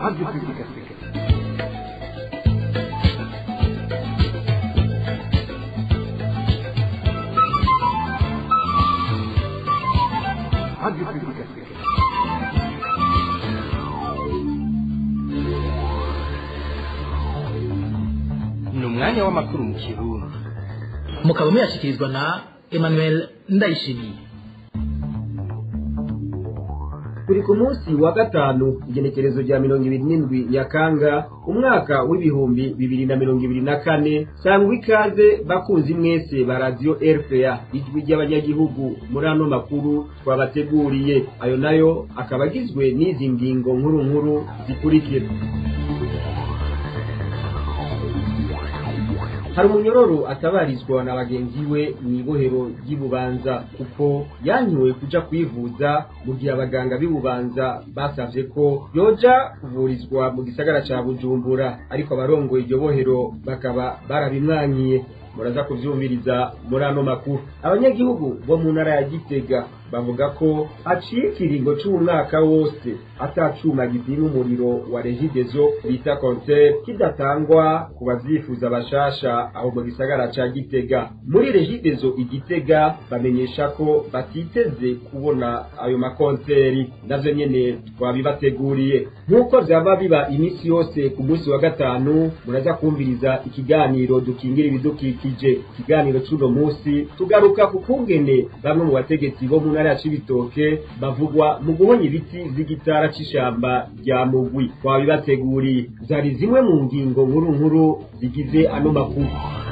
Radio Public Africaine. Radio Public Africaine. ni umwanya w'amakuru mu kirundi mukaba muyashyikirizwa na emmanuel ndayishimiye turi ku munsi wa gatanu igenekerezo rya mirongo ibiri n'indwi nyakanga umwaka w'ibihumbi bibiri na mirongo ibiri na kane sangwa ikaze bakunzi mwese ba radiyo rpa ijwi ry'abanyagihugu muri ano makuru twabateguriye ayo nayo akaba agizwe n'izi ngingo nkuru nkuru zikurikira hari umunyororo atabarizwa na bagenzi we mu ibohero ry'ibubanza kuko yankiwe kuja kwivuza mu gihe abaganga b'ibubanza basavye ko yoja kuvurizwa mu gisagara ca bujumbura ariko abarongoye iryo bohero bakaba barabimwankiye muraza kuvyumviriza muri ano makuru abanyagihugu bo mu ntara ya gitega bavuga ko haciye ikiringo c'umwaka wose atacuma gipima umuriro wa regidezo bita kontere kidatangwa ku bavyifuza bashasha aho mu gisagara ca gitega muri regidezo igitega bamenyesha ko batiteze kubona ayo makonteri navyo nyene twabibateguriye nk'uko vyaba biba imisi yose ku munsi wa gatanu muraza kumviriza ikiganiro dukingira ibidukikije ikiganiro c'uno musi tugaruka ku kungene bamwe mu bategetsi bo mu ntara ya cibitoke bavugwa mu guhonya ibiti vy'igitara c'ishamba rya mugwi twabibateguriye zari zimwe mu ngingo nkuru nkuru zigize ano makuru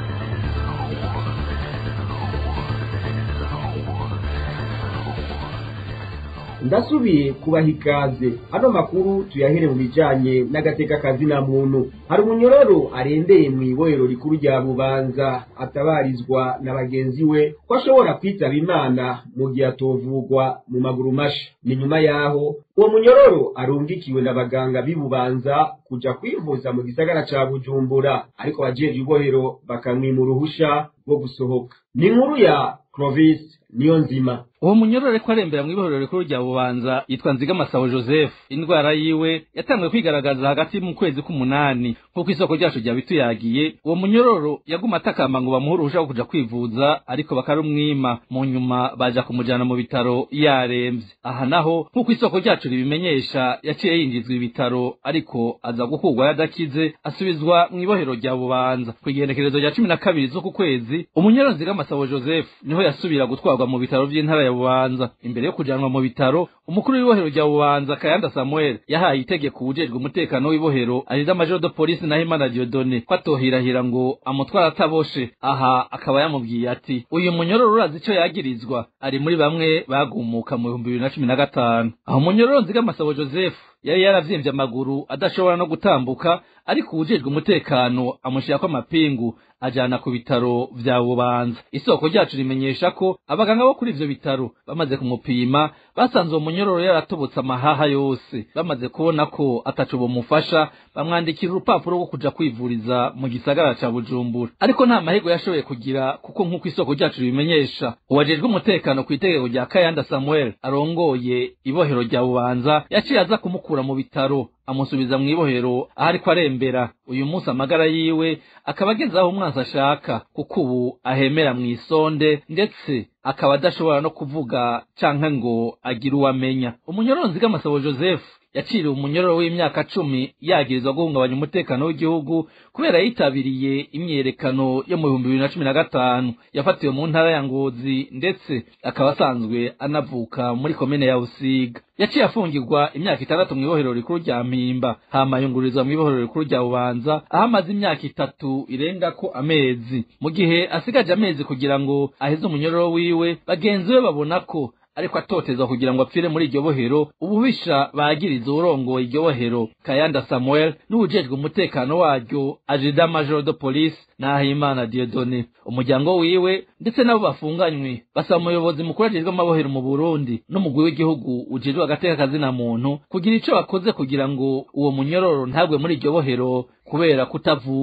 ndasubiye kubaha ikaze ano makuru tuyahere mu bijanye n'agateka kazina muntu hari umunyororo arendeye mu ibohero rikuru rya bubanza atabarizwa na bagenzi we ko ashobora kwitaba imana mu gihe atovugwa mu maguru masha ni nyuma yaho uwo munyororo arungikiwe n'abaganga b'i bubanza kuja kwivuza mu gisagara ca bujumbura ariko abajeje ibohero bakamwima uruhusha rwo gusohoka ni inkuru ya clovis niyo nzima uwo munyororo ariko arembera mu ibohero rikuru rya bubanza yitwa nzigamasabo joseph indwara yiwe yatanguye kwigaragaza hagati mu kwezi k'umunani nk'uko isoko ryacu ryabituyagiye uwo munyororo yaguma atakamba ngo bamuhe uruhusha rwo kuja kwivuza ariko bakarumwima mu nyuma baja kumujana mu bitaro yaremvye aha naho nk'uko isoko ryacu ribimenyesha yaciye yinjizwa ibitaro ariko aza gukurwa yadakize asubizwa mu ibohero rya bubanza ku igenekerezo rya cumi na kabiri z'uku kwezi umunyororo nzigamasabo joseph niho yasubira gutwarwa mu bitaro vy'intara ya bubanza imbere yo kujanwa mu bitaro umukuru w'ibohero rya bubanza kayanda samuel yahaye itegeko uwujejwe umutekano w'ibohero arida majoro de polisi nahimana diodone ko atohirahira ngo amutwara ataboshe aha akaba yamubwiye ati uyu munyororo urazi ico yagirizwa ari muri bamwe bagumuka mu bihumbi bibiri na cumi na gatanu aho umunyororo nzigamasabo joseph yari yaravyimbye amaguru adashobora no gutambuka ariko uwujejwe umutekano amushirako amapingu ajana ku bitaro vya bubanza isoko ryacu rimenyesha ko abaganga bo kuri ivyo bitaro bamaze kumupima basanze uwo munyororo yaratobotse amahaha yose bamaze kubona ko ataco bomufasha bamwandikira urupapuro rwo kuja kwivuriza mu gisagara ca bujumbura ariko nta mahirwe yashoboye kugira kuko nk'uko isoko ryacu ribimenyesha uwajejwe umutekano ku itegeko rya kayanda samuel arongoye ibohero rya bubanza yaciye aza kumukura mu bitaro amusubiza mu ibohero aho ariko arembera uyu munsi amagara yiwe akaba ageze aho umwansi ashaka kuko ubu ahemera mu isonde ndetse akaba adashobora no kuvuga canke ngo agire uwo amenya umunyoronzi bw'amasabo joseph yaciriwe umunyororo w'imyaka cumi yagirizwa guhungabanya umutekano w'igihugu kubera yitabiriye imyiyerekano yo mu bihumbi bibiri na cumi na gatanu yafatiwe mu ntara ya ngozi ndetse akaba asanzwe anavuka muri komine ya busiga yaciye afungirwa imyaka itandatu mu ibohero rikuru rya mpimba hama yungururizwa mu ibohero rikuru rya bubanza aho amaze imyaka itatu irengako amezi mu gihe asigaje amezi kugira ngo aheze umunyororo wiwe bagenzi be babona ko ariko atotezwa kugira ngo apfire muri iryo bohero ububisha bagiriza uwurongoye iryo bohero kayanda samuel n'uwujejwe umutekano waryo ajida majoro de polisi n'ahimana diodone umuryango wiwe ndetse n'abo bafunganywe basaba umuyobozi mukuru ajejwe amabohero mu burundi n'umugwi w'igihugu ujejwe agateka kazina muntu kugira ico bakoze kugira ngo uwo munyororo ntagwe muri iryo bohero kubera kutavuzwa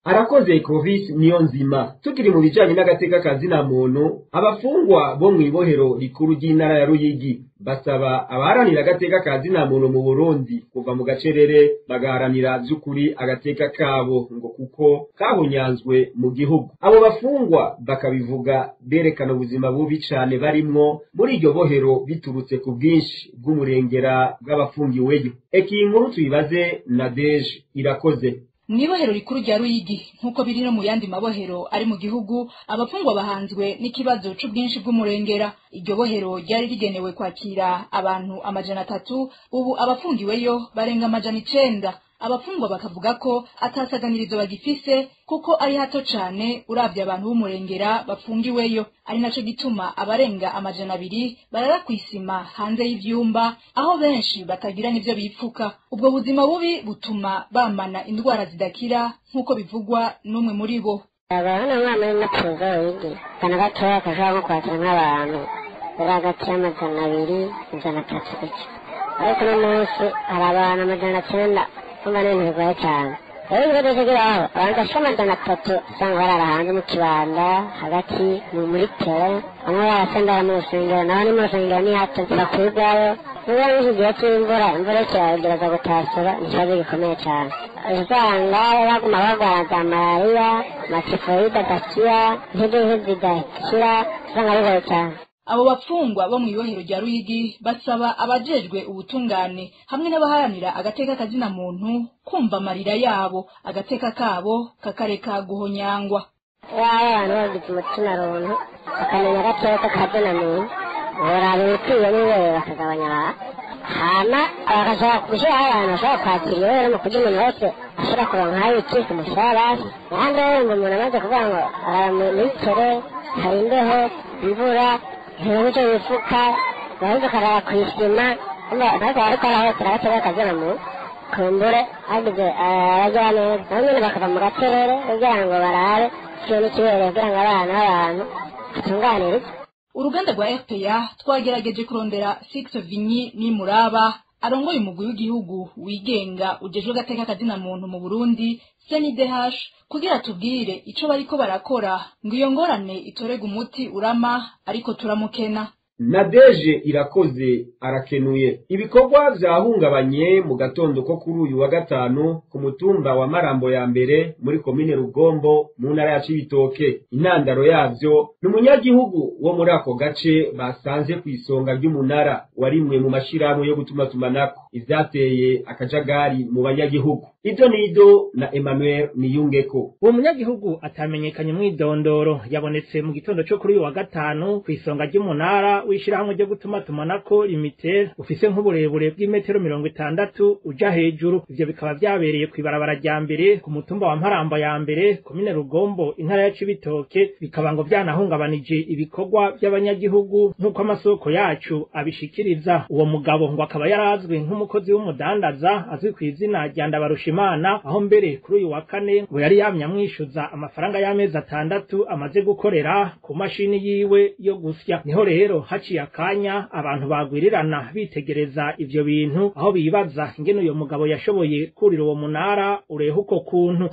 arakoze Clovis niyo nzima tukiri mu bijanye n'agateka kazina muntu abafungwa bo mw'ibohero rikuru ry'intara ya Ruyigi basaba abaharanira agateka kazina muntu mu Burundi kuva mu gacerere bagaharanira vy'ukuri agateka kabo ngo kuko kahunyanzwe mu gihugu abo bafungwa bakabivuga berekana ubuzima bubi cane barimwo muri iryo bohero biturutse ku bwinshi bw'umurengera bw'abafungiweyo eki inkuru tuyibaze na Deje irakoze mw'ibohero rikuru rya ruyigi nk'uko biri no mu yandi mabohero ari mu gihugu abafungwa bahanzwe n'ikibazo c'ubwinshi bw'umurengera iryo bohero ryari rigenewe kwakira abantu amajana atatu ubu abafungiweyo barenga amajana icenda abafungwa bakavuga ko atasaganirizo bagifise kuko ari hato cane uravye abantu b'umurengera bafungiweyo ari naco gituma abarenga amajana abiri barara kw'isima hanze y'ivyumba aho benshi batagira n'ivyo bipfuka ubwo buzima bubi butuma bamana indwara zidakira nk'uko bivugwa n'umwe muri bo abana umwana w'imatuzo wigi kana gatoya kashobora nko kwakira nk'abantu bari hagati y'amajana abiri ijana atatu gutyo ariko uno munsi hari abantu amajana cenda kumva n'ibintu bigoye cyane rero ibibazo kigeraho abantu bashika amajana atatu usanga barara hanze mu kibanda hagati mu- muri tere bamwe barasendera mu rusengero naho ni mu rusengero ni hato bakwirwayo niba n'iki gihe cy'imvura imvura ikiragereza gutasura ni ikibazo gikomeye cyane usanga baguma barwara za malariya amatifoyide adakira intege nke zidakira usanga bigoye cyane abo bapfungwa bo mw'ibohero rya ruyigi basaba abajejwe ubutungane hamwe n'abaharanira agateka kazina muntu kumva amarira yabo agateka kabo kakareka guhonyangwa yaba abantu bagize umutima runtu bakamenya agateka kazina muntu boraba ibikwiye n'ibere bakagabanya abantu hama bagashobora gushyiraho abantu bashobora kwakira ibere mu kurya umuntu wese ashobora kuronkaho ikika umushahara ahandi wumva umuntu amaze kuvuga ngo arara muri tere hari imbeho imvura ntibuze icyo bifuka baheze ukarara ku isima ariko ariko arahotera agateka kazina muntu kumbure hagize abagira neza nabo nyine bakava mu gacerere kugira ngo barabe ikintu kibereye kugira ngo abana b'abantu batunganirizwe uruganda rwa rpa twagerageje kurondera six vinyi n'imuraba arongoye umugwi w'igihugu wigenga ujejwe agateka kazina muntu mu burundi cndh kugira tubwire ico bariko barakora ngo iyo ngorane itorega umuti urama ariko turamukena Nadeje irakoze arakenuye ibikorwa vyahungabanye mu gatondo ko kuri uyu wa gatanu ku mutumba wa Marambo ya mbere muri komine Rugombo mu ntara ya Cibitoke intandaro yavyo ni umunyagihugu wo muri ako gace basanze ku isonga ry'umunara warimwe mu mashirahamwe yo gutuma tumanako ivyateye akajagari mu banyagihugu ido nido na Emmanuel Niyungeko uwo munyagihugu atamenyekanye mw'idondoro yabonetse mu gitondo cyo kuri uyu wa gatanu ku isonga ry'umunara w'ishirahamwe ryo gutuma tumanako limited ufise nk'uburebure bw'imetero mirongo itandatu uja hejuru ivyo bikaba vyabereye kw'ibarabara rya mbere ku mutumba wa mparamba ya mbere komine rugombo intara ya cibitoke bikaba ngo vyanahungabanije ibikorwa vy'abanyagihugu nk'uko amasoko yacu abishikiriza uwo mugabo ngo akaba yarazwi nk'umukozi w'umudandaza azwi ku izina rya ndabarushimana aho mbere kuri uyu wa kane ngo yari yamye amwishuza amafaranga y'amezi atandatu amaze gukorera ku mashini yiwe yo gusya niho rero haciye akanya abantu bagwirirana bitegereza ivyo bintu aho bibaza ingene uyo mugabo yashoboye kurira uwo munara ureha uko kuntu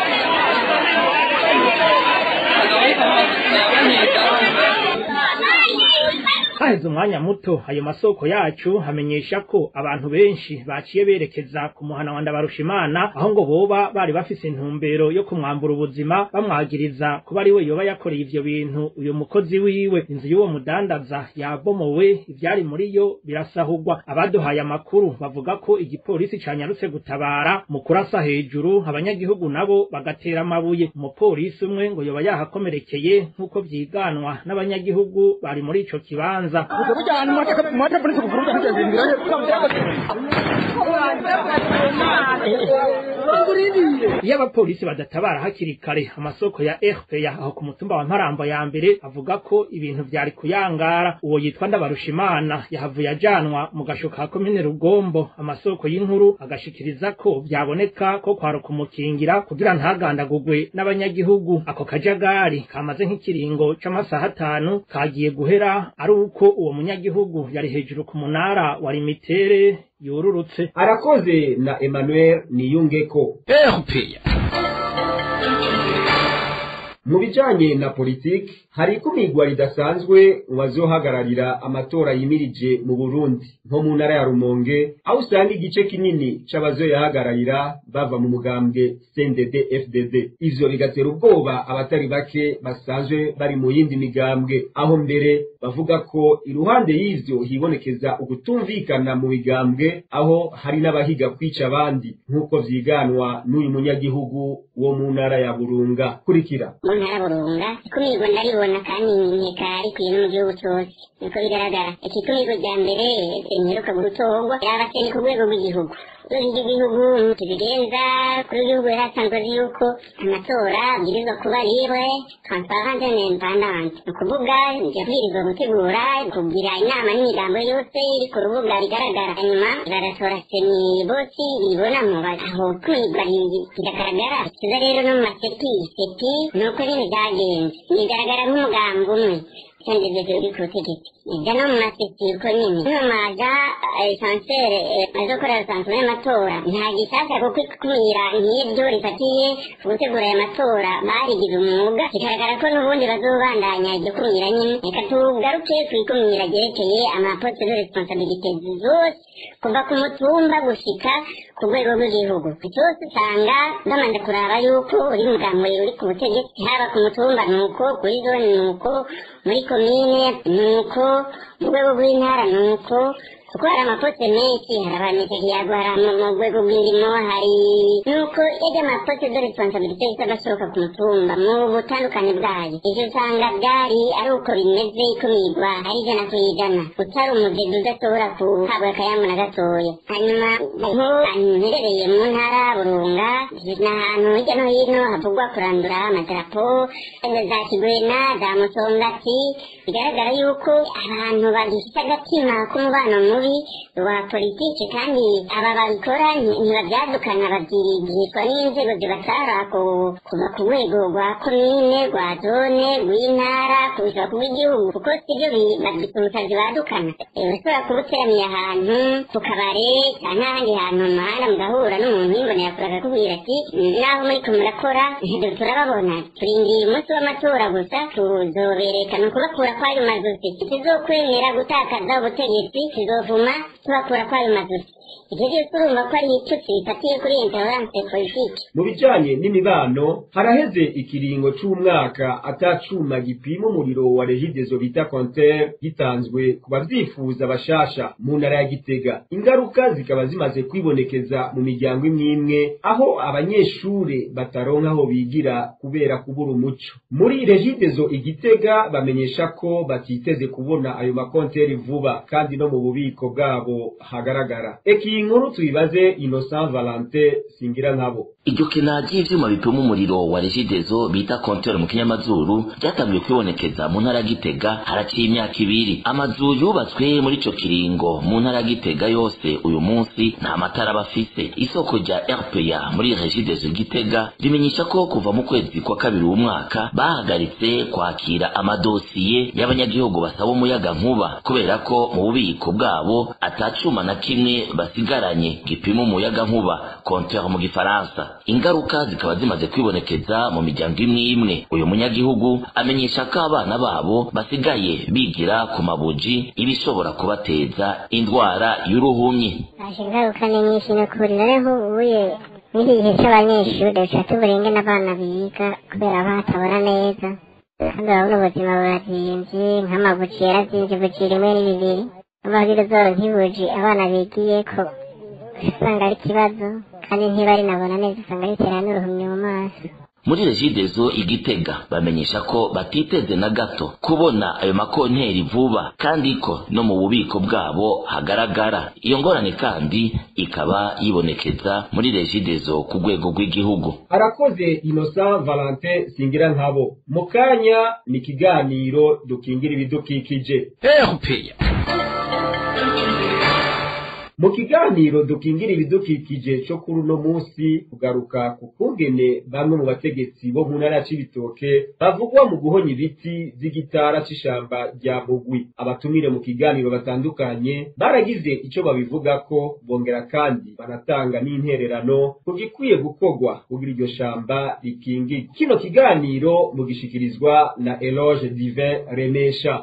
haheze umwanya muto ayo masoko yacu hamenyesha ko abantu benshi baciye berekeza ku muhana wa ndabarushimana aho ngo boba bari bafise intumbero yo kumwambura ubuzima bamwagiriza kuba ari we yoba yakoreye ivyo bintu uyu mukozi wiwe inzu y'uwo mudandaza yabomowe ivyari muri yo birasahurwa abaduhaye amakuru bavuga ko igipolisi canyarutse gutabara mu kurasa hejuru abanyagihugu nabo bagatera amabuye umupolisi umwe ngo yoba yahakomerekeye nk'uko vyiganwa n'abanyagihugu bari muri ico kibanza iyo abapolisi badatabara hakiri kare amasoko ya rpa aho ku mutumba wa mparambo ya mbere avuga ko ibintu vyari kuyangara uwo yitwa ndabarushimana yahavuye ajanwa mu gasho ka komine rugombo amasoko y'inkuru agashikiriza ko vyaboneka ko kwaruka umukingira kugira ntagandagurwe n'abanyagihugu ako kajagari kamaze nk'ikiringo c'amasaha atanu kagiye guhera ari uko uwo munyagihugu yari hejuru ku munara wa limitere yururutse arakoze na Emmanuel Niyungeko RPA mu bijanye na politiki hari ikumirwa ridasanzwe mu bazohagararira amatora yimirije mu burundi nko mu ntara ya rumonge aho usanga igice kinini c'abazoyahagararira bava mu mugambwe cndd fdd ivyo bigatera ubwoba abatari bake basanzwe bari mu yindi migambwe aho mbere bavuga ko iruhande y'ivyo hibonekeza ugutumvikana mu migambwe aho hari n'abahiga kwica abandi nk'uko vyiganwa n'uyu munyagihugu wo mu ntara ya burunga kurikira mu ntara burunga ikumirwa ndaribona kandi nkeka rikwiye no mu gihugu cyose niko bigaragara ikikumirwa rya mbere imperuka gutorwa yaba se ni ku rwego rw'igihugu urwego rw'igihugu tubigenza kuri w'igihugu yari asanzwe azi yuko amatora abwirizwa kuba libre transparente na independante ni ukuvuga yabwirizwa gutegura kugira inama n'imigambo yose iri ku rubuga rigaragara hanyuma bagatora seni bose bibonamo aho kwigwa biragaragara kiza rero no mu maseti seti ni uko nyine byagenze bigaragara nk'umugambi umwe kandi ibyo uri ku butegetsi ibyo no mu maseti uko nyine ntumaza esansere azokorera sansure y'amatora nta gisasa kuko ikumira nk'ibyo rifatiye ku gutegura aya matora barigize umwuga bigaragara ko n'ubundi bazobandanya iryo kumira nyine reka tugaruke ku ikumira ryerekeye amaposte de responsabilite zose kuva ku mutumba gushika ku rwego rw'igihugu cyose usanga bamaze kuraba yuko uri mugambo uri ku butegetsi haba ku mutumba nuko kuri zone nuko muri komine nuko mu rwego rw'intara nuko kuko hari amaposte menshi hari abanyakiyago hari mu rwego rw'indimo hari nuko yajya amaposte de responsabilite yose agasohoka ku mutumba mu butandukane bwayo ivyo usanga byari ari uko bimeze ikumirwa ari ijana ku ijana utari umudede udashobora kuhabwa akayamu na gatoya hanyuma nko mperereye mu ntara burunga ni ahantu hirya no hino havugwa kurandura amadarapo za kigwena za musongati bigaragara yuko abantu bagifite agatima k'umubano mubi wa politiki kandi aba babikora ntibabyadukana babyirigishwa n'inzego zibatara kuva ku rwego rwa komine rwa zone rw'intara kubisaba ku bw'igihugu kuko sibyo umusazi badukana urashobora kuba uteraniye ahantu ku kabare cyangwa ahandi hantu mu muhanda mugahura n'umuntu w'imbonera kure akakubwira ati naho muriko murakora turababona turindiriye umunsi w'amatora gusa tuzobereka ni ukubakura kw'ayo mazosi tuzokwemera gutakaza ubutegetsi tuzovuma tubakura kw'ayo mazosi ibyo byose urumva ko ari ibitutsi bifatiye kuri intolerance politiki mu bijanye n'imibano haraheze ikiringo c'umwaka atacuma gipima umuriro wa regidezo bita kontere gitanzwe ku bavyifuza bashasha mu ntara ya gitega ingaruka zikaba zimaze kwibonekeza mu miryango imwe imwe aho abanyeshure bataronka aho bigira kubera kubura umuco muri regidezo igitega bamenyesha ko batiteze kubona ayo makonteri vuba kandi no mu bubiko bwabo hagaragara eki iyi nkuru tuyibaze innocent valentin singira nkabo iryo kena ry'ivyuma bipima umuriro wa regidezo bita kontere mu kinyamazuru ryatangiye kwibonekeza mu ntara ya gitega haraciye imyaka ibiri amazu yubatswe muri ico kiringo mu ntara ya gitega yose uyu munsi nta matara bafise isoko rya rpa muri regidezo gitega rimenyesha ko kuva mu kwezi kwa kabiri w'umwaka bahagaritse kwakira amadosiye y'abanyagihugu basaba umuyaga nkuba kubera ko mu bubiko bwabo atacuma na kimwe basigaranye gipima umuyaga nkuba kontere mu gifaransa ingaruka zikaba zimaze kwibonekeza mu miryango imwe imwe uyu munyagihugu amenyesha ko abana babo basigaye bigira ku mabuji ibishobora kubateza indwara y'uruhumyi haje ingaruka ni nyinshi no kuri rero ubuye n'iki gihe cy'abanyeshuri duca tuburenge n'abana biga kubera batabona neza kandi urabona ubuzima burazimvye nk'amabuji yarazimvye buji rimwe ni bibiri amabwiriza zoro nk'ibuji abana bigiyeko usanga ari ikibazo kandi ntibari nabona neza usanga bitera n'uruhumyi mu maso muri regidezo igitega bamenyesha ko batiteze na gato kubona ayo makonteri vuba kandi ko no mu bubiko bwabo hagaragara iyo ngorane kandi ikaba yibonekeza muri regidezo ku rwego rw'igihugu arakoze innocent valentin singira nkabo mu kanya ni ikiganiro dukingira ibidukikije erupeya mu kiganiro dukingira ibidukikije cyo kuri uno munsi kugaruka ku kungene bamwe mu bategetsi bo mu ntara ya Cibitoke bavugwa mu guhonya ibiti vy'igitara c'ishamba rya Mugwi abatumire mu kiganiro batandukanye baragize ico babivugako bongera kandi banatanga n'intererano ku gikwiye gukorwa kugira iryo shamba rikingirwe kino kiganiro mugishikirizwa na Eloge Divin Remesha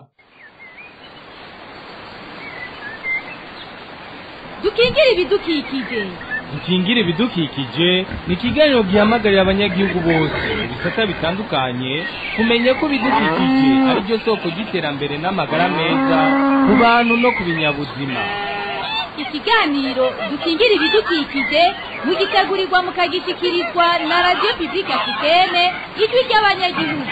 dukingire ibidukikije dukingire ibidukikije ni ikiganiro gihamagarira abanyagihugu bose mu bisata bitandukanye kumenya ko ibidukikije ari byo soko ry'iterambere n'amagara meza ku bantu no ku binyabuzima ikiganiro dukingire ibidukikije mugitegurirwa mukagishyikirizwa na radiyo pibulike afitene ijwi ry'abanyagihugu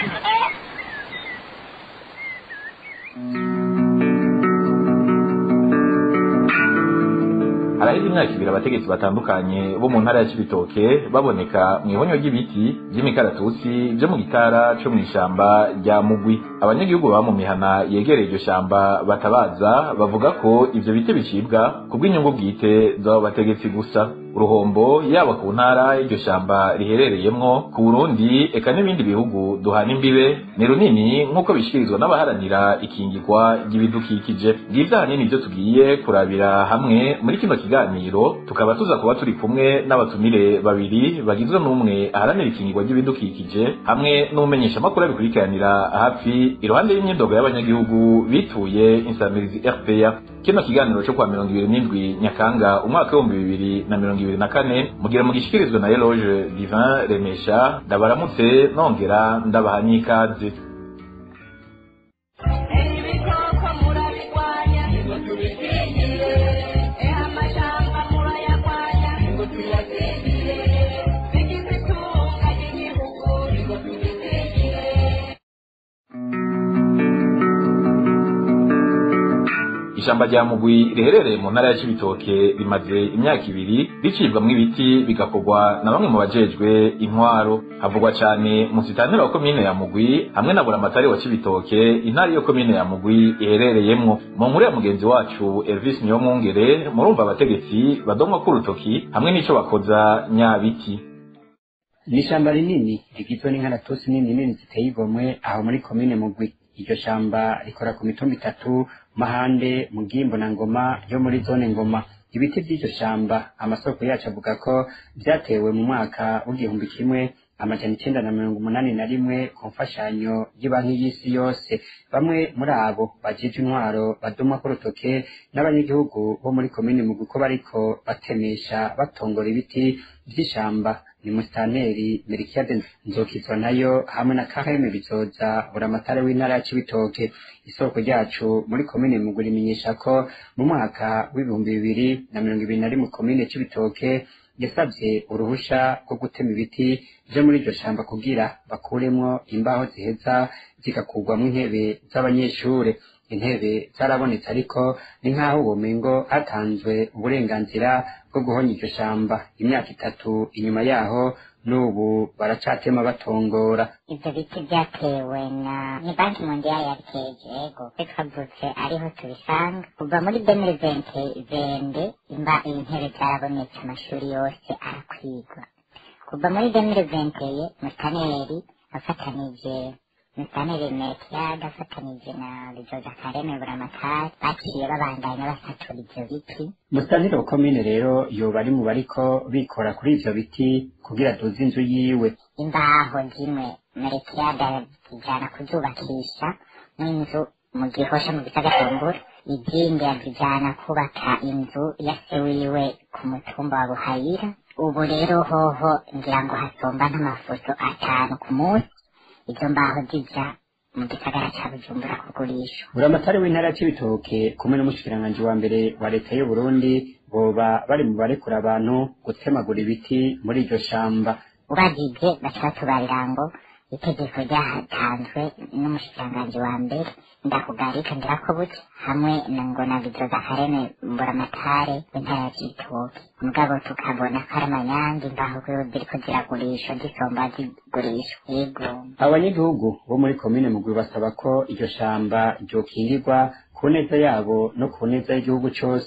haraheze imyaka ibiri abategetsi batandukanye bo mu ntara ya Cibitoke baboneka mu ihonyo ry'ibiti by'imikaratusi byo mu gitara cyo mu ishamba rya Mugwi abanyagihugu baba mu mihana yegereye iryo shamba batabaza bavuga ko ivyo biti bicibwa ku bw'inyungu bwite z'abo bategetsi gusa uruhombo yaba ku ntara y'iryo shamba riherereyemwo ku Burundi eka n'ibindi bihugu duhana imbibe ni runini nk'uko bishikirizwa n'abaharanira ikingirwa ry'ibidukikije bwiza hanini ibyo tugiye kurabira hamwe muri kino kiganiro tukaba tuza kuba turi kumwe n'abatumire babiri bagizwe n'umwe aharanira ikingirwa ry'ibidukikije hamwe n'umumenyesha makuru abikurikiranira hafi iruhande y'imyidogo y'abanyagihugu bituye insamirizi RPA kino kiganiro cyo kwa mirongo ibiri n'indwi nyakanga umwaka w'ibihumbi bibiri na mirongo ibiri na kane mugira mugishikirizwe na Eloge Divin Remesha ndabaramutse nongera ndabaha n'ikaze ishamba rya mugwi riherereye mu ntara ya Cibitoke rimaze imyaka ibiri ricibwamwo ibiti bigakorwa na bamwe mu bajejwe intwaro havugwa cyane mu sitanira wa komine ya mugwi hamwe na buramatari wa Cibitoke intara iyo komine ya mugwi iherereyemwo mu nkuru ya mugenzi wacu Elvis Niyomwungere murumva abategetsi badomwa k'urutoki hamwe n'ico bakoza nyabiti ni ishamba rinini rigizwe n'inkaratusi nini nini ziteye igomwe aho muri komine mugwi iryo shamba rikora ku mitumba itatu mahande mugimbo na ngoma yo muri zone ngoma ibiti by'iryo shamba amasoko yacu avuga ko byatewe mu mwaka w'igihumbi kimwe amajana icyenda na mirongo umunani na rimwe ku mfashanyo y'banki y'isi yose bamwe muri abo bajije intwaro badumwa k'urutoke n'abanyagihugu bo muri komini mu ko bariko batemesha batongora ibiti by'ishamba ni musitanteri merikiyade nzokizwa nayo hamwe na kaheme bizoza buramatare w'intara ya cibitoke isoko ryacu muri komine mugu rimenyesha ko mu mwaka w'ibihumbi bibiri na mirongo ibiri na rimwe komine cibitoke yasabye uruhusha rwo gutema ibiti vyo muri iryo shamba kugira bakuremwo imbaho ziheza zigakurwamwo intebe z'abanyeshure intebe zarabonetse ariko ni nk'aho ubumengo hatanzwe uburenganzira bwo guhonya iryo shamba imyaka itatu inyuma yaho n'ubu baracatema batongora ivyo biti vyatewe na ni banki mondiale yabiteje ego twavutse ariho tubisanga kuva muri demire vente vende imba intebe zarabonetse amashuri yose arakwigwa kuva muri demire venteye mustaneri afatanije mustaneri mekiyaga afatanije na bizoza kareme buramatari baciye babandanya basatura ivyo biti musitanteri wa komine rero yoba ari mu bariko bikora kuri ivyo biti kugira duze inzu yiwe imbaho zimwe merekiyaga zijana kuzubakisha n'inzu mu gihosha mu gisagatumbura izindi yazijana kubaka inzu ya se wiwe ku mutumba wa buhayira ubu rero hoho ngira ngo hasomba nk'amafoto atanu ku munsi izo mbaho zija mu gisagara ca bujumbura kugurishwa buramatari w'intara ya cibitoke kumwe n'umushikiranganji wa mbere wa leta y'u burundi boba bari mu barekura abantu gutemagura ibiti muri iryo shamba ubajije baca batubarira ngo itegeko ryatanzwe n'umushikiranganji wa mbere ndakugarika ndirako buke hamwe na ngo na bizoza kareme mburamatare w'intara ya cibitoke mugabo tukabona ko ari amanyange imbaho ziriko ziragurishwa zisomba zigurishwa yego abanyagihugu bo muri komine mugwi basaba ko iryo shamba ryokingirwa ku neza yabo no ku neza y'igihugu cose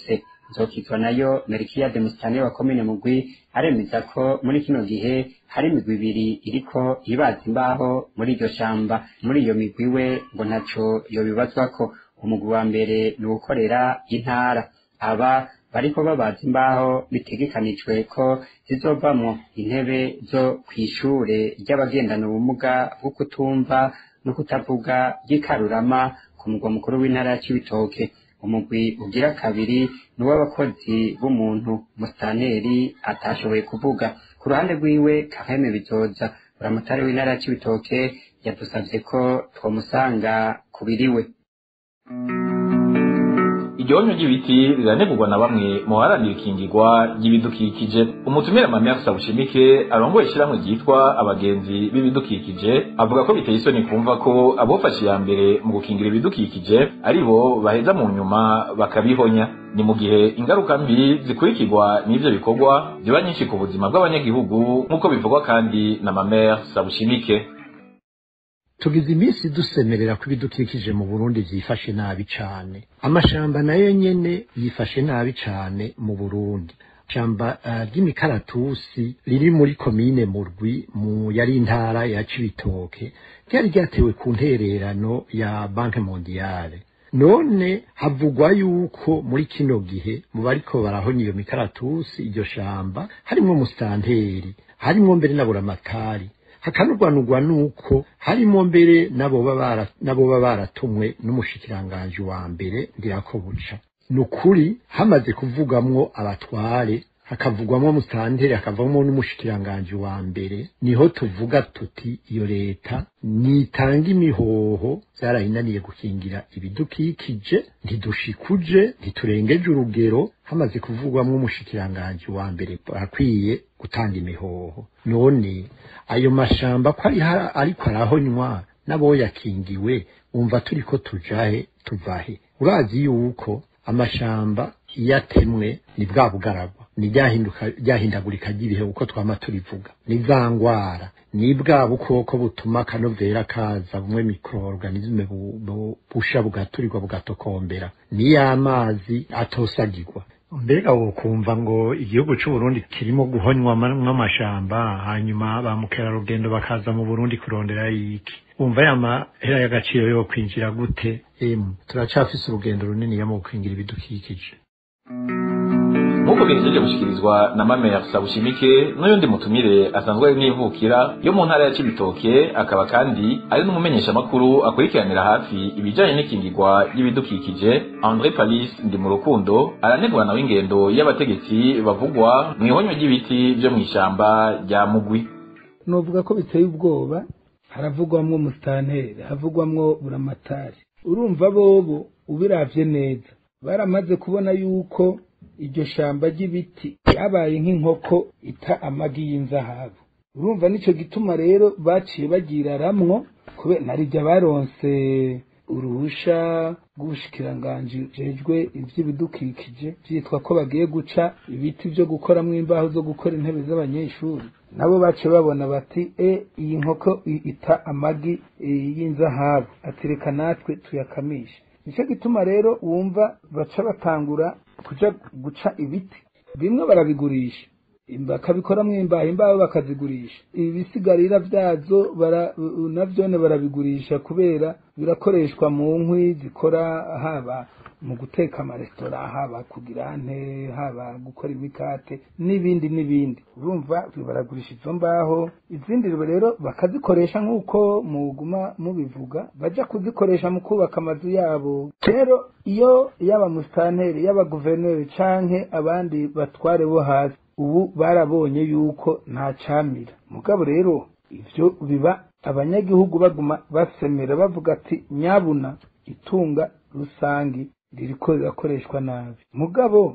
nzokizwa nayo merikiyade musitani wa komine mugwi aremeza ko muri kino gihe hari imigwi ibiri iriko ibaza imbaho muri iryo shamba muri iyo migwi we ngo ntaco yobibazwako umugwi wa mbere ni ugukorera intara aba bariko babaza imbaho bitegekanijwe ko zizovamwo intebe zo kw'ishure ry'abagendana ubumuga bwo kutumva no kutavuga ry'ikarurama ku mugwa mukuru w'intara ya Cibitoke umugwi ugira kabiri ni uw'abakozi b'umuntu musitanteri atashoboye kuvuga ku ruhande rwiwe kaheme bizoza buramutari w'intara ya Cibitoke yadusavye ko twomusanga kubiriwe igihonyo ry'ibiti riranegurwa na bamwe mu baharanira ikingirwa ry'ibidukikije umutumire Mamia Sabushimike arongoye ishyirahamwe ryitwa abagenzi b'ibidukikije avuga ko biteye isoni kumva ko abofashe iya mbere mu gukingira ibidukikije ari bo baheza mu nyuma bakabihonya ni mu gihe ingaruka mbi zikurikirwa n'ivyo bikorwa ziba nyinshi ku buzima bw'abanyagihugu nk'uko bivugwa kandi na Mamia Sabushimike tugize iminsi dusemerera ko ibidukikije mu burundi vyifashe nabi cane amashamba nayo nyene yifashe nabi cane mu burundi shamba uh, ry'imikaratusi riri muri komine murwi mu yari intara ya cibitoke ryari ryatewe ku ntererano ya banke mondiale none havugwa yuko muri kino gihe mu bariko barahonya iyo mikaratusi iryo shamba harimwo musitanteri harimwo mbere na buramatari hakanurwanurwa nuko harimo mbere nabo baba baratumwe n'umushikiranganji wa mbere ndirako buca ni ukuri hamaze kuvugamwo abatware hakavugwamwo musitanteri hakavamo n'umushikiranganji wa mbere niho tuvuga tuti iyo leta nitanga imihoho zarayinaniye gukingira ibidukikije ntidushikuje ntiturengeje urugero hamaze kuvugwamwo umushikiranganji wa mbere akwiye gutanga imihoho none ayo mashamba ko ari ariko arahonywa n'aboyakingiwe umva turiko tujahe tuvahe urazi yuko amashamba iyo atemwe ni bwa bugaragwa ni ryahindagurika ry'ibihe uko twama turivuga ni za ngwara ni bwa bukoko butuma akanovera kaza bumwe mikroorganisme busha bugaturirwa bugatokombera ni y'amazi atosagirwa mbega wokumva ngo igihugu c'u Burundi kirimo guhonywa mw'amashamba hanyuma ba mukerarugendo bakaza mu Burundi kurondera iki umva ya mahera y'agaciro yo kwinjira gute emu turacafise urugendo runini mu gukingira ibidukikije nk'uko bihejeje gushikirizwa na Mamea Sabushimike n'uyundi mutumire asanzwe ari n'ivukira yo mu ntara ya Cibitoke akaba kandi ari n'umumenyesha makuru akurikiranira hafi ibijanye n'ikingirwa y'ibidukikije André Palis ndi mu rukundo aranegurana w'ingendo y'abategetsi bavugwa mu ihonyo ry'ibiti vyo mw'ishamba rya Mugwi novuga ko biteye ubwoba haravugwamwo musitanteri havugwamwo buramatari urumva bobo ubiravye neza baramaze kubona yuko iryo shamba ry'ibiti ryabaye nk'inkoko ita amagi y'inzahabu urumva nico gituma rero baciye bagiraramwo kubera narijya baronse uruhusha rw'ubushikiranganji jejwe ivy'ibidukikije vyitwa ko bagiye guca ibiti vyo gukoramwo imbaho zo gukora intebe z'abanyeshuri nabo baciye babona bati e iyi nkoko ita amagi y'inzahabu atireka natwe tuyakamishe nicyo gituma rero wumva baca batangura kuja guca ibiti bimwe barabigurisha bakabikoramwo imbaho imbaho bakazigurisha ibi bisigarira vyazo bara, navyone barabigurisha kubera birakoreshwa mu nkwi zikora haba mu guteka amaresitora haba kugira ante haba gukora imikate n'ibindi n'ibindi urumva baragurisha izo mbaho izindi rero bakazikoresha nk'uko muguma mubivuga baja kuzikoresha mu kubaka amazu yabo rero iyo yaba musitanteri yaba guverineri canke abandi batware bo hasi ubu barabonye yuko nta camira mugabo rero ivyo biba abanyagihugu baguma basemera bavuga ati nyabuna itunga rusangi ririko rirakoreshwa nabi mugabo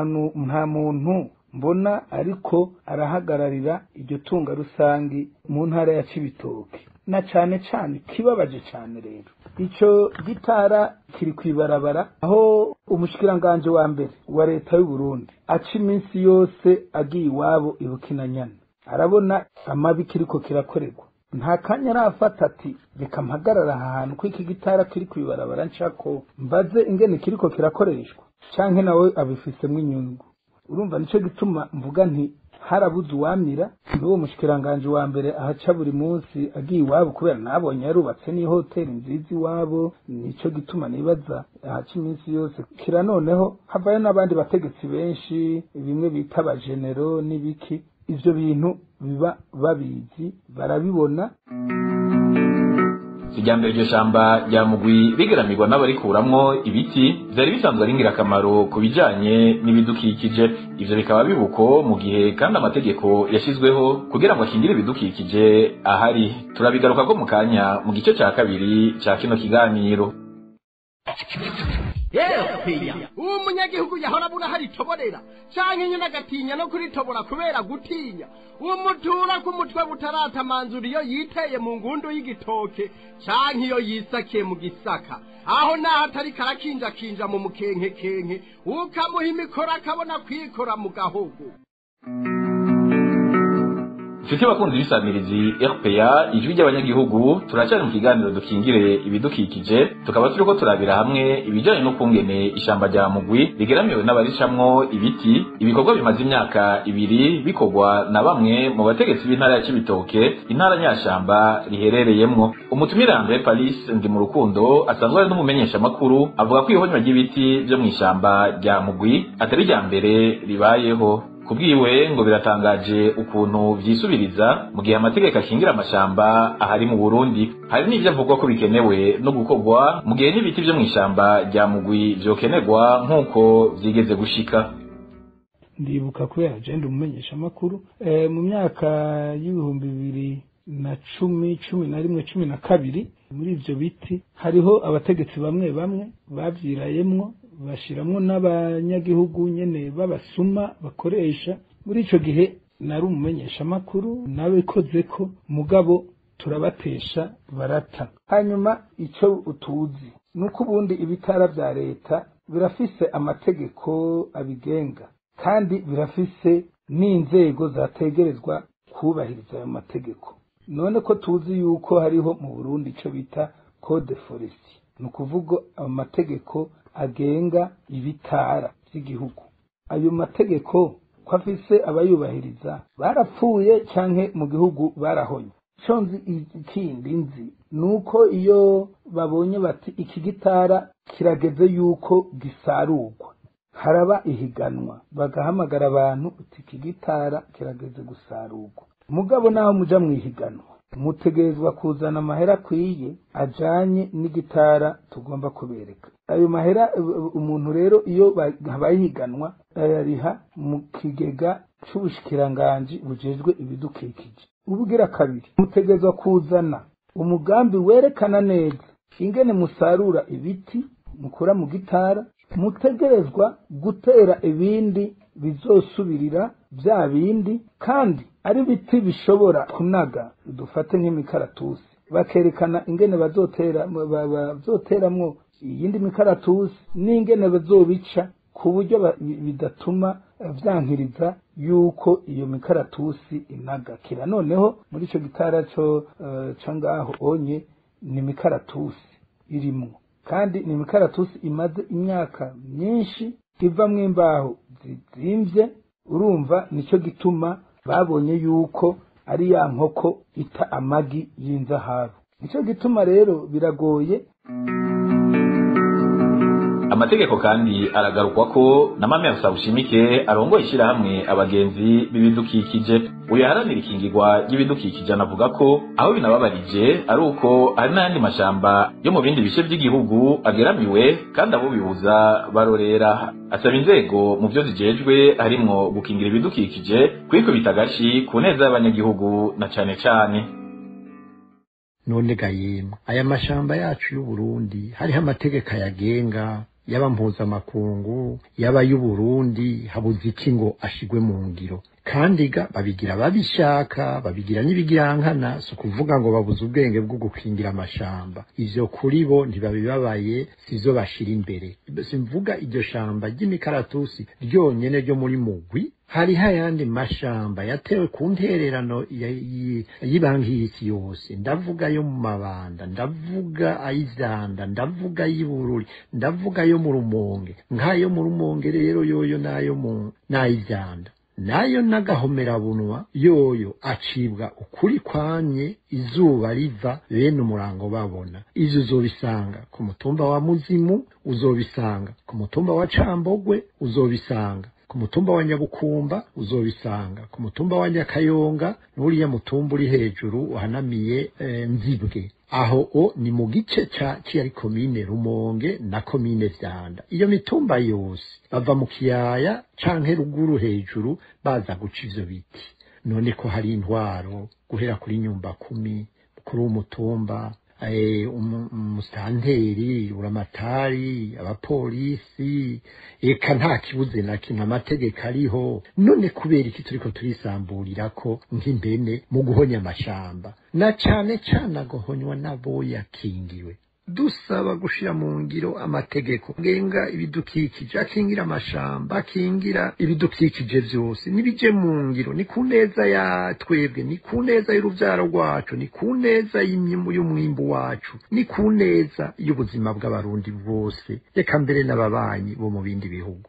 nta muntu mbona ariko arahagararira iryo tunga rusangi mu ntara ya cibitoke na cane cane kibabaje cane rero ico gitara kiri kwibarabara aho umushikiranganje wa mbere wa leta y'u Burundi aca iminsi yose agiye iwabo ibukinanyana arabona amabi kiriko kirakorerwa nta kanya arafata ati reka mpagarara aha hantu ko iki gitara kiri kwibarabara nshako mbaze ingene kiriko kirakoreshwa canke nawe abifisemo inyungu urumva nico gituma mvuga nti harabuze uwamira n'uwo mushikiranganje wa mbere ahaca buri munsi agiye iwabo kubera nabonye yarubatse n'ihoteli nziza iwabo nico gituma nibaza ahaca iminsi yose kira noneho havayo n'abandi bategetsi benshi bimwe bita abajenero n'ibiki ivyo bintu biba babizi barabibona kijyambere iryo shamba rya mugwi rigaramirwa n'abarikuramwo ibiti vyari bisanzwe ari ingirakamaro ku bijanye n'ibidukikije ivyo bikaba bibuko mu gihe kandi amategeko yashizweho kugira ngo akingire ibidukikije ahari turabigaruka ko mu kanya mu gice ca kabiri ca kino kiganiro yepiya uwo munyagihugu yahora abura hari itoborera canke nyene agatinya no kuritobora kubera gutinya uwo mutura k'umutwe butaratamanzura iyo yiteye mu ngundu y'igitoke canke iyo yisakiye mu gisaka aho naho atari karakinjakinja mu mukenkekenke ukamuha imikoro akabona kwikora mu gahogo Nshuti bakunzi b'isamirizi RPA ijwi ry'abanyagihugu turacyari mu kiganiro dukingire ibidukikije tukaba turiko turabira hamwe ibijanye n'ukungene ishamba rya mugwi rigeramiwe n'abaricamwo ibiti ibikorwa bimaze imyaka ibiri bikorwa na bamwe mu bategetsi b'intara ya Cibitoke intara nyashamba riherereyemwo umutumire Andre Paris ndi mu rukundo asanzwe ari n'umumenyesha makuru avuga ko ihonywa ry'ibiti vyo mw'ishamba rya mugwi atari rya mbere ribayeho kubwiwe ngo biratangaje ukuntu vyisubiriza mu gihe amategeko akingira amashamba ahari mu Burundi hari n'ivyo avuga ko bikenewe no gukorwa mu gihe n'ibiti vyo mw'ishamba rya mugwi vyokenerwa nk'uko vyigeze gushika ndibuka kubera jenda umumenyesha amakuru e, mu myaka y'ibihumbi bibiri na cumi cumi na rimwe cumi na kabiri muri ivyo biti hariho abategetsi bamwe bamwe bavyirayemwo bashiramwo n'abanyagihugu nyene b'abasuma bakoresha muri ico gihe nari umumenyesha amakuru nabikoze ko mugabo turabatesha barata hanyuma ico utuzi nuko ubundi ibitara vya leta birafise amategeko abigenga kandi birafise n'inzego zategerezwa kubahiriza ayo mategeko none ko tuzi yuko hariho mu Burundi ico bita code forestier ni ukuvuga amategeko agenga ibitara by'igihugu ayo mategeko ko afise abayubahiriza barapfuye canke mu gihugu barahonye ico nzi ikindi nzi nuko iyo babonye bati iki gitara kirageze yuko gisarurwa haraba ihiganwa bagahamagara abantu uti iki gitara kirageze gusarurwa mugabo naho muja mwihiganwa mutegerezwa kuzana amahera akwiye ajanye n'igitara tugomba kubereka ayo mahera umuntu rero iyo habaye ihiganwa ayariha mu kigega c'ubushikiranganji bujejwe ibidukikije ubugira kabiri mutegerezwa kuzana umugambi werekana neza ingene musarura ibiti mukura mu gitara mutegerezwa gutera ibindi bizosubirira bya bindi kandi ari biti bishobora kunaga dufate nk'imikaratusi bakerekana ingene bazotera bazoteramwo iyindi mikaratusi n'ingene bazobica ku buryo bidatuma vyankiriza yuko iyo mikaratusi inagakira noneho muri ico gitara co uh, co ngaho onye ni mikaratusi irimwo kandi ni mikaratusi imaze imyaka myinshi ivamwo imbaho zizimvye urumva nico gituma babonye yuko ari ya nkoko ita amagi y'inzahabu nico gituma rero biragoye amategeko kandi aragarukwa ko na mame Sabushimike arongoye ishyirahamwe abagenzi b'ibidukikije uyu yaharanira ikingirwa ry'ibidukikije anavuga ko aho binababarije ari uko hari n'ayandi mashamba yo mu bindi bice by'igihugu ageramiwe kandi abo bibuza barorera asaba inzego mu byo zijejwe harimwo gukingira ibidukikije kwikubita agashi ku neza y'abanyagihugu na cane cane none gayemwe aya mashamba yacu y'uburundi hariho amategeko ayagenga yaba mpuzamakungu yaba y'uburundi habuze iki ngo ashigwe mu ngiro kandi ga babigira babishaka babigira n'ibigirankana si ukuvuga ngo babuze ubwenge bwo gukingira amashamba ivyo kuri bo ntibabibabaye sizo bashira imbere simvuga iryo shamba ry'imikaratusi ryonyene ryo muri mugwi hariho ayandi mashamba yatewe ku ntererano y'ibanki y'isi yose ndavuga yo mu mabanda ndavuga ay'ivyanda ndavuga ay'ibururi ndavuga yo mu rumonge nk'ayo mu rumonge rero yoyo nayo mu n'ay'ivyanda nayo n'agahomerabunwa yoyo acibwa ukuri kwanye izuba riva bene umurango babona ivyo uzobisanga ku mutumba wa muzimu uzobisanga ku mutumba wa cambogwe uzobisanga ku mutumba wa nyabukumba uzobisanga ku mutumba wa nyakayonga n'uriya mutumba uri hejuru uhanamiye e, nzibwe aho o ni mu gice ca ciyari komine rumonge na komine vyanda iyo mitumba yose bava mu kiyaya canke ruguru hejuru baza guca ivyo biti none ko hari intwaro guhera kuri nyumba kumi kuri umutumba umusitanteri uramatari abapolisi eka nta kibuze na kimwe amategeko ariho none kubera iki turiko turisamburira ko nk'impene mu guhonya amashamba na cane cane agohonywa n'abo yakingiwe dusaba gushira mu ngiro amategeko ngenga ibidukikije akingira amashamba akingira ibidukikije vyose nibije mu ngiro ni ku neza ya twebwe ni ku neza y'uruvyaro rwacu ni ku neza y'umwimbu wacu ni ku neza y'ubuzima bw'abarundi bose reka mbere n'ababanyi bo mu bindi bihugu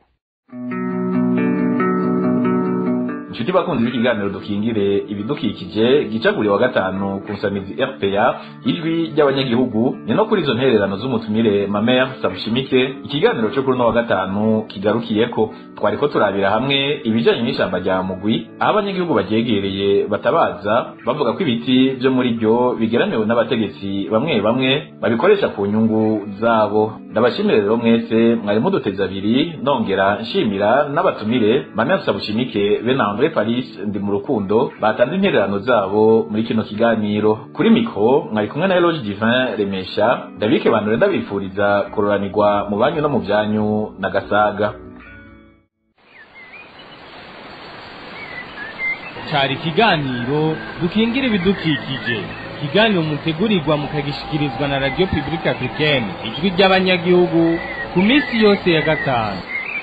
inshuti bakunzi b'ikiganiro dukingire ibidukikije gica buri wa gatanu ku nsamizi rpa ijwi ry'abanyagihugu ni no kuri izo ntererano z'umutumire mamer sabushimike ikiganiro cyo kuri uno wa gatanu kigarukiyeko twariko turabira hamwe ibijanye n'ishamba rya mugwi aho abanyagihugu baryegereye batabaza bavuga ko ibiti vyo muri ryo bigeramiwe n'abategetsi bamwe bamwe babikoresha ku nyungu zabo ndabashimire rero mwese mwari muduteze abiri nongera nshimira n'abatumire mamer sabushimike be na Andre Paris ndi mu rukundo batanze intererano zabo muri kino kiganiro kuri mikro mwari kumwe na Eloge Divin Remesha Davike Bandore ndabifuriza kororanirwa mu banyu no mu byanyu na gasaga cari ikiganiro dukingira ibidukikije ikiganiro mutegurirwa mukagishikirizwa na radio publique africaine ijwi ry'abanyagihugu ku minsi yose ya gatanu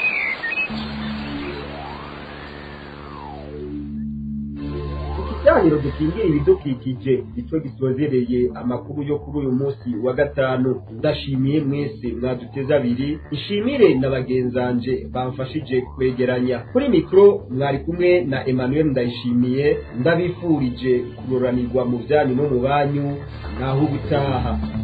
ikiganiro dukingira ibidukikije nicyo gisozereye amakuru yo kuri uyu munsi wa gatanu ndashimiye mwese mwaduteze abiri ishimire na bagenzanje bamfashije kwegeranya kuri mikoro mwari kumwe na emmanuel ndayishimiye ndabifurije kuroranirwa mu byanyu no mu banyu naho ubutaha